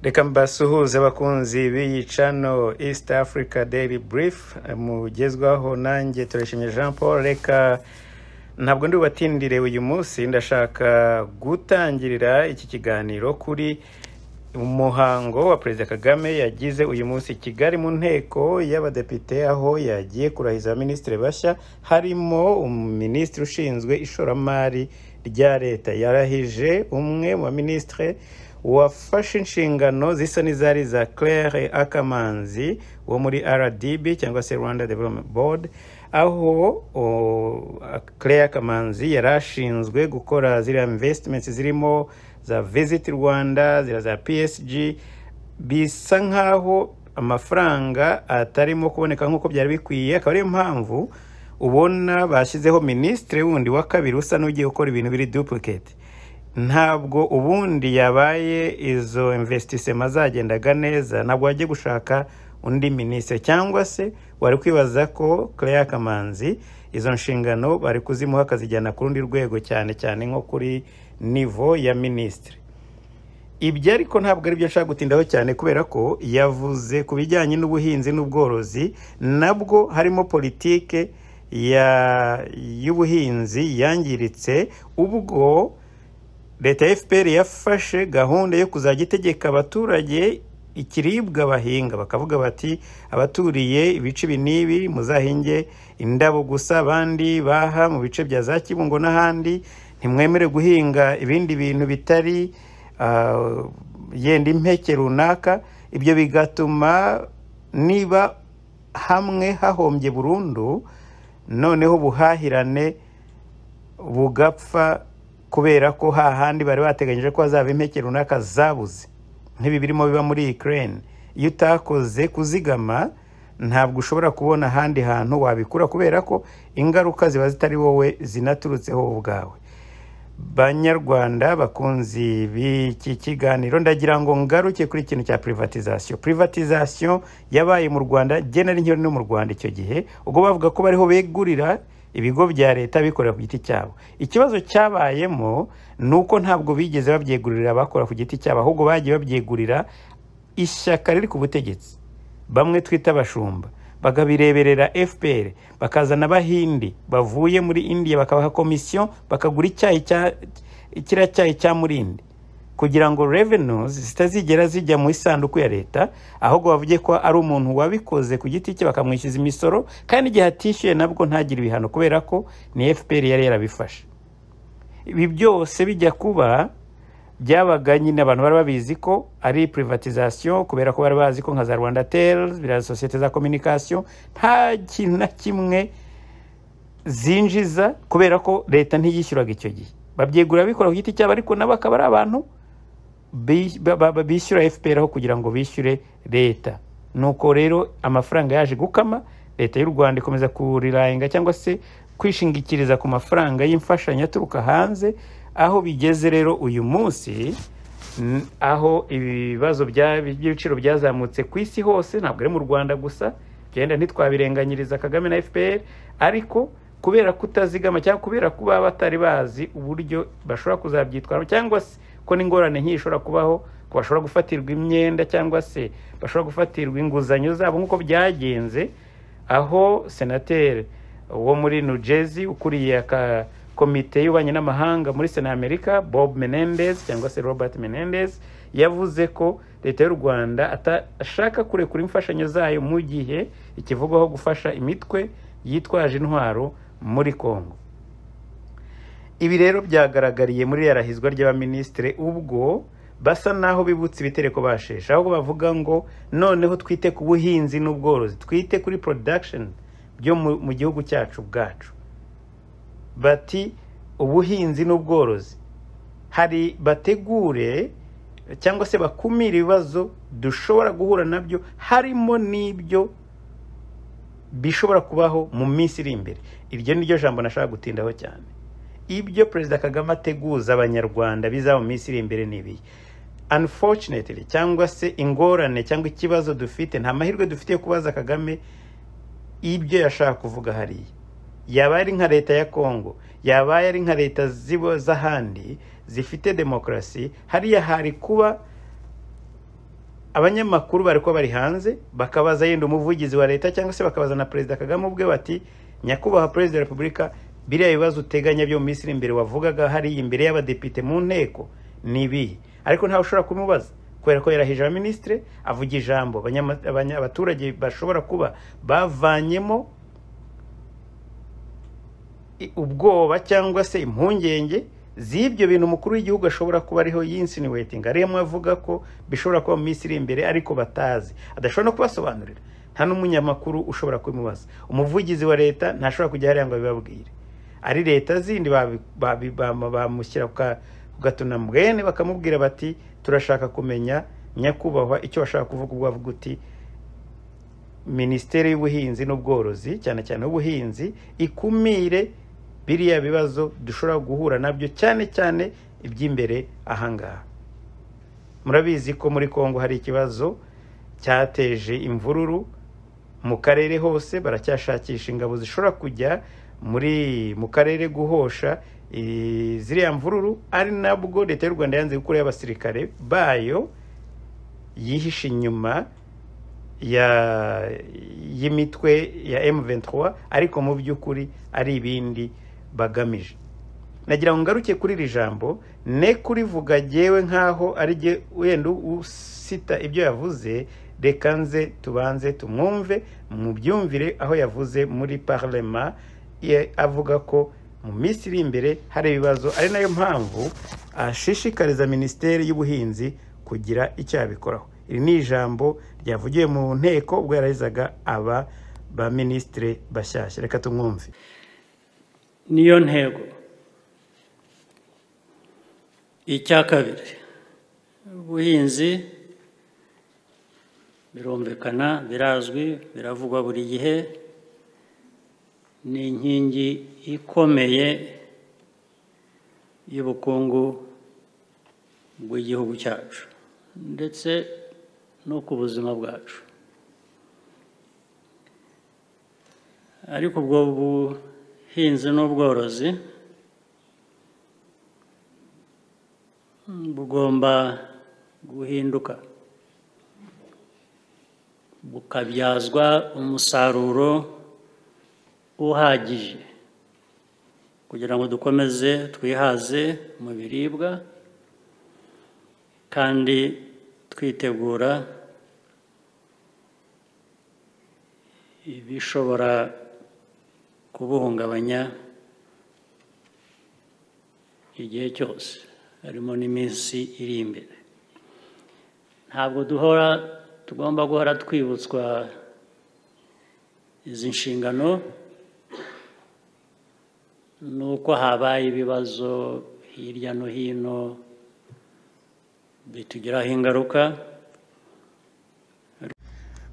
reka mbasuhuze abakunzi b'iyi cano east africa daily brief mugezwaho nanjye turashimye jean paul reka ntabwo ndi bubatindire uyu munsi ndashaka gutangirira iki kiganiro kuri umuhango wa perezida kagame yagize uyu munsi i kigali mu nteko y'abadepite aho yagiye kurahiza abaminisitiri bashya harimo umuminisitiri ushinzwe ishoramari rya leta yarahije umwe mu baminisitiri wafashe inshingano zisa n'izari za claire akamanzi wo muri rdb cyangwa se rwanda development board aho Claire Kamanzi yari ashinzwe gukora ziriya investments zirimo za Visit Rwanda ziriya za PSG bisa nk'aho amafaranga atarimo kuboneka nk'uko byari bikwiye akaba ariyo mpamvu ubona bashyizeho minisitiri wundi wa kabiri usa n'ugiye gukora ibintu biri duplicate ntabwo ubundi yabaye izo investisema zagendaga neza ntabwo wajya gushaka undi minisitiri cyangwa se wari kwibaza ko Claire Kamanzi izo nshingano bari kuzimuha akazijyana ku rundi rwego cyane cyane nko kuri nivo ya minisitiri ibyo ariko ntabwo ari byo nshaka gutindaho cyane kubera ko yavuze ku bijyanye n'ubuhinzi n'ubworozi nabwo harimo politike y'ubuhinzi yangiritse ubwo leta ya fpr yafashe gahunda yo kuzajya itegeka abaturage ikiribwa bahinga bakavuga bati abaturiye ibice ibi n'ibi muzahinge indabo gusa abandi baha mu bice bya za kibungo n'ahandi ntimwemere guhinga ibindi bintu bitari yenda impeke runaka ibyo bigatuma niba hamwe hahombye burundu noneho ubuhahirane bugapfa kubera ko hahandi bari bateganyije ko hazaba impeke runaka zabuze nk'ibi birimo biba muri Ukraine iyo utakoze kuzigama ntabwo ushobora kubona ahandi hantu wabikura kubera ko ingaruka ziba zitari wowe zinaturutseho ubwawe banyarwanda bakunzi b'iki kiganiro ndagira ngo ngaruke kuri ikintu cya privatization privatization yabaye mu rwanda genera inkeri no mu rwanda icyo gihe ubwo bavuga ko bariho begurira ibigo bya leta bikorera ku giti cyabo ikibazo cyabayemo ni uko ntabwo bigeze babyegurira abakora ku giti cyabo ahubwo bagiye babyegurira ishyaka riri ku butegetsi bamwe twita abashumba bakabireberera fpr bakazana abahindi bavuye muri indiya bakabaha komisiyo bakagura icyayi cya kiriya cyayi cya murindi kugira ngo revenues zitazigera zijya mu isanduku ya leta ahubwo bavuge ko ari umuntu wabikoze ku giti cye bakamwishyuza imisoro kandi igihe atishyuye nabwo ntagire ibihano kubera ko ni fpr yari yarabifashe ibi byose bijya kuba byabaga nyine abantu bari babizi ko ari privatization kubera ko bari bazi ko nka za rwanda tels biriya sosiyete za communication nta kintu na kimwe zinjiza kubera ko leta ntiyishyuraga icyo gihe babyegura bikora ku giti cyabo ariko nabo akaba ari abantu bishyura fpr aho kugira ngo bishyure leta nuko rero amafaranga yaje gukama leta y'u rwanda ikomeza kuriranga cyangwa se kwishingikiriza ku mafaranga y'imfashanyo aturuka hanze aho bigeze rero uyu munsi aho ibibazo by'ibiciro byazamutse ku isi hose ntabwo ari mu rwanda gusa byenda ntitwabirenganyiriza kagame na fpr ariko kubera kutazigama cyangwa kubera kuba batari bazi uburyo bashobora kuzabyitwaramo cyangwa se ko n'ingorane nk'iyi ishobora kubaho ko bashobora gufatirwa imyenda cyangwa se bashobora gufatirwa inguzanyo zabo nk'uko byagenze aho senateri wo muri New Jersey ukuriye komite y'ububanyi n'amahanga muri sena y'amerika bob menendez cyangwa se robert menendez yavuze ko leta y'u rwanda atashaka kurekura imfashanyo zayo mu gihe ikivugwaho gufasha imitwe yitwaje intwaro muri congo ibi rero byagaragariye muri yarahizwa ry'abaminisitiri ubwo basa naho bibutse ibitereko basheshe ahubwo bavuga ngo noneho twite ku buhinzi n'ubworozi twite kuri production byo mu gihugu cyacu bwacu bati ubuhinzi n'ubworozi hari bategure cyangwa se bakumire ibibazo dushobora guhura nabyo harimo n'ibyo bishobora kubaho mu minsi iri imbere iryo ni ryo jambo nashaka gutindaho cyane ibyo perezida kagame ateguza abanyarwanda bizaba mu minsi iri imbere n'ibihe unfortunately cyangwa se ingorane cyangwa ikibazo dufite nta mahirwe dufitiye kubaza kagame ibyo yashaka kuvuga hariya yaba ari nka leta ya congo yaba ari nka leta z'ahandi zifite demokarasi hariya hari kuba abanyamakuru bari kuba bari hanze bakabaza yenda umuvugizi wa leta cyangwa se bakabaza na perezida kagame ubwe bati nyakubahwa perezida wa repubulika biriya bibazo uteganya byo mu minsi iri imbere wavugaga hariya imbere y'abadepite mu nteko ni ibihe ariko ntawe ushobora kumubaza kubera ko yarahije abaminisitire avuga ijambo abanyama- abanya- abaturage bashobora kuba bavanyemo i- ubwoba cyangwa se impungenge z'ibyo bintu umukuru w'igihugu ashobora kuba ariho yinsinuwetinga arimo avuga ko bishobora kuba mu minsi iri imbere ariko batazi adashobora no kubasobanurira nta n'umunyamakuru ushobora kubimubaza umuvugizi wa leta ntashobora kujya hariya ngo abibabwire ari leta zindi babi- babi- bama- bamushyira ku ka- ku gatunamwene bakamubwira bati turashaka kumenya nyakubahwa icyo washaka kuvuga ubwo wavuga uti minisiteri y'ubuhinzi n'ubworozi cyane cyane ubuhinzi ikumire biriya bibazo dushobora guhura nabyo cyane cyane iby'imbere ahangaha murabizi ko muri kongo hari ikibazo cyateje imvururu mu karere hose baracyashakisha ingabo zishobora kujya muri mu karere guhosha eh, ziriya mvururu ari nabwo leta y'u rwanda yanze gukuraho abasirikare bayo yihishe inyuma ya y'imitwe ya M23 ariko mu by'ukuri ari ibindi bagamije nagira ngo ngaruke kuri iri jambo ne kurivuga jyewe nk'aho ari jye wenda usita ibyo yavuze reka nze tubanze tumwumve mubyumvire aho yavuze muri parlema ye- avuga ko mu minsi iri imbere hari ibibazo ari nayo mpamvu ashishikariza minisiteri y'ubuhinzi kugira icyo yabikoraho iri ni ijambo ryavugiwe mu nteko ubwo yarahizaga aba baminisitire bashyashya reka tumwumve niyo ntego icya kabiri ubuhinzi birumvikana birazwi biravugwa buri gihe ni inkingi ikomeye y'ubukungu bw'igihugu cyacu ndetse no ku buzima bwacu ariko ubwo buhinzi n'ubworozi mm, bugomba guhinduka bukabyazwa umusaruro uhagije kugira ngo dukomeze twihaze mu biribwa kandi twitegura ibishobora kubuhungabanya igihe cyose harimo n'iminsi iri imbere ntabwo duhora tugomba guhora twibutswa izi nshingano nuko habaye ibibazo hirya no hino bitugiraho ingaruka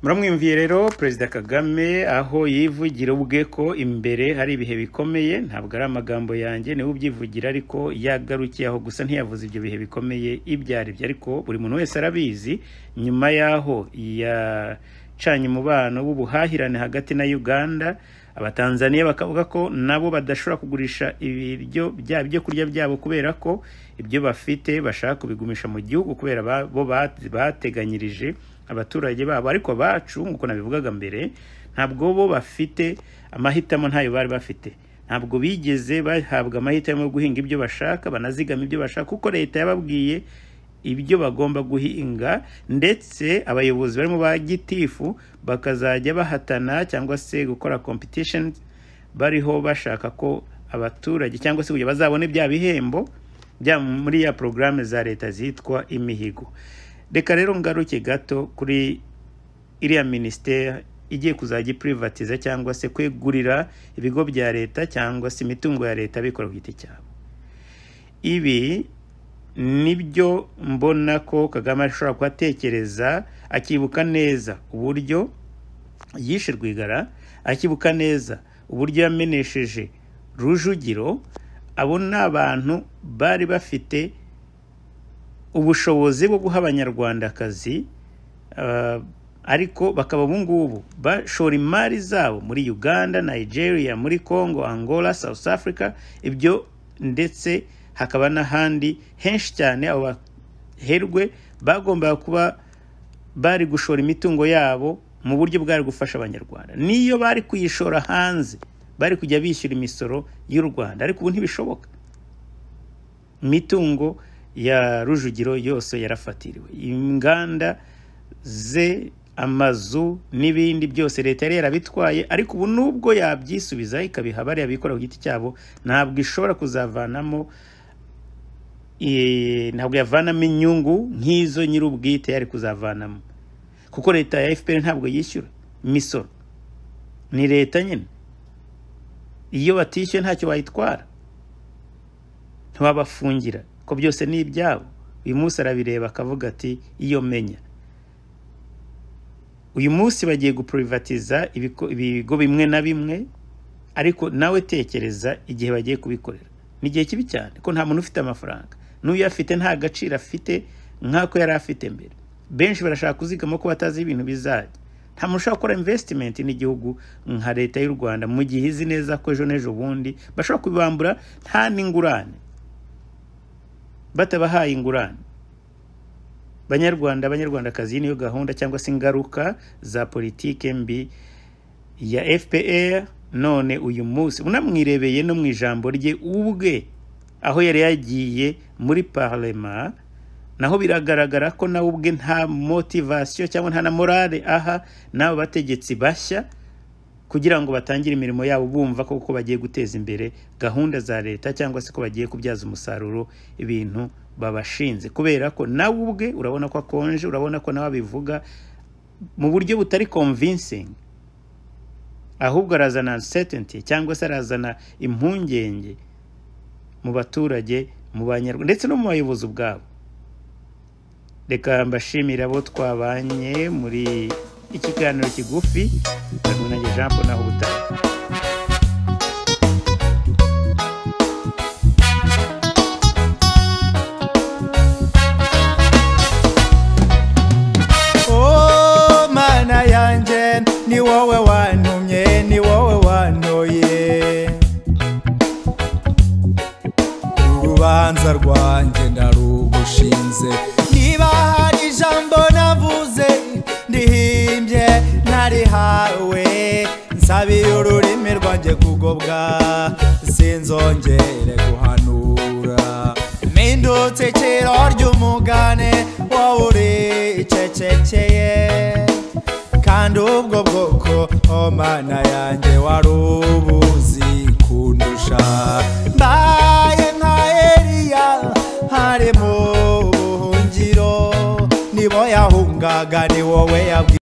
muramwumviye rero perezida kagame aho yivugira ubwe ko imbere hari ibihe bikomeye ntabwo ari amagambo yanjye niwe ubyivugira ariko yagarukiye aho gusa ntiyavuze ibyo bihe bikomeye ibyo aribyo ariko buri muntu wese arabizi nyuma y'aho yacanye umubano w'ubuhahirane hagati na uganda abatanzaniya bakavuga ko nabo badashobora kugurisha ibiryo byabo ibyo kurya byabo kubera ko ibyo bafite bashaka kubigumisha mu gihugu kubera ba- bo ba- bateganyirije abaturage babo ariko bacu nk'uko nabivugaga mbere ntabwo bo bafite amahitamo ntayo bari bafite ntabwo bigeze bahabwa amahitamo yo guhinga ibyo bashaka banazigama ibyo bashaka kuko leta yababwiye ibyo bagomba guhinga ndetse abayobozi barimo ba gitifu bakazajya bahatana cyangwa se gukora competitions bariho bashaka ko abaturage cyangwa se kugira bazabone bya bihembo bya muri ya porogaramu za leta zitwa imihigo reka rero ngaruke gato kuri iriya minisiteri igiye kuzajya ipurivatiza cyangwa se kwegurira ibigo bya leta cyangwa se imitungo ya leta bikora ku giti cyabo ibi nibyo mbona ko kagame ashobora kuhatekereza akibuka neza uburyo yishe rwigara akibuka neza uburyo yamenesheje rujugiro abo ni abantu bari bafite ubushobozi bwo guha abanyarwandakazi ah, ariko bakaba ubu ngubu bashora imari zabo muri uganda nigeria muri congo angola south africa ibyo ndetse hakaba n'ahandi henshi cyane abo baherwe bagombaga kuba bari gushora imitungo yabo mu buryo bwari gufasha abanyarwanda niyo bari kuyishora hanze bari kujya bishyura imisoro y'u rwanda ariko ubu ntibishoboka imitungo ya rujugiro yose yarafatiriwe inganda ze amazu n'ibindi byose leta yari yarabitwaye ariko ubu nubwo yabyisubiza ikabiha bariya bikora ku giti cyabo ntabwo ishobora kuzavanamo eh, ntabwo yavanamo inyungu nk'izo nyir'ubwite yari kuzavanamo kuko leta ya fpr ntabwo yishyura imisoro ni leta nyine iyo batishyuye ntacyo bayitwara ntiwabafungira ko byose ni ibyabo uyu munsi arabireba akavuga ati iyo menya uyu munsi bagiye gupurivatiza ibigo ibigo bimwe na bimwe ariko nawe tekereza igihe bagiye kubikorera ni igihe kibi cyane ko nta muntu ufite amafaranga n'uyo afite nta gaciro afite nk'ako yari afite mbere benshi barashaka kuzigama ko batazi ibintu bizajya nta muntu ushobora gukora invesitimenti n'igihugu nka leta y'u rwanda mu gihe izi neza ko ejo n'ejo bundi bashobora kubibambura nta n'ingurane batabahaye ingurane banyarwanda abanyarwandakazi niyo gahunda cyangwa se ingaruka za politike mbi ya fpr none uyu munsi unamwirebeye no mu ijambo rye ubwe aho yari yagiye muri parlema naho biragaragara ko nawe ubwe nta motivasiyo cyangwa nta na morale aha n'abo bategetsi bashya kugira ngo batangire imirimo yabo bumva ko ko bagiye guteza imbere gahunda za leta cyangwa se ko bagiye kubyaza umusaruro ibintu babashinze kubera ko nawe ubwe urabona ko akonje urabona ko nawe abivuga mu buryo butari convincing ahubwo arazana uncertainty cyangwa se arazana impungenge mu baturage mu banyarwanda ndetse no mu bayobozi ubwabo reka mbashimira abo twabanye muri ikiganiro kigufi ndabona jean paul naho ubutaha O mana yanjye ni wowe wantumye ni wowe wantoye urubanza rwanjye ndarugushinze niba hari ijambo navuze ndihimbye ntarihawe nsabiye ururimi rwanjye kugobwa sinzongere guhanura mpindutse ikiro ry'umugane wowe uricecekeye kandi ubwo bwoko o mana yanjye wari ubuzi kundusha mbaye nka eliya ari mu buhungiro ni bo yahungaga ni wowe yabwiye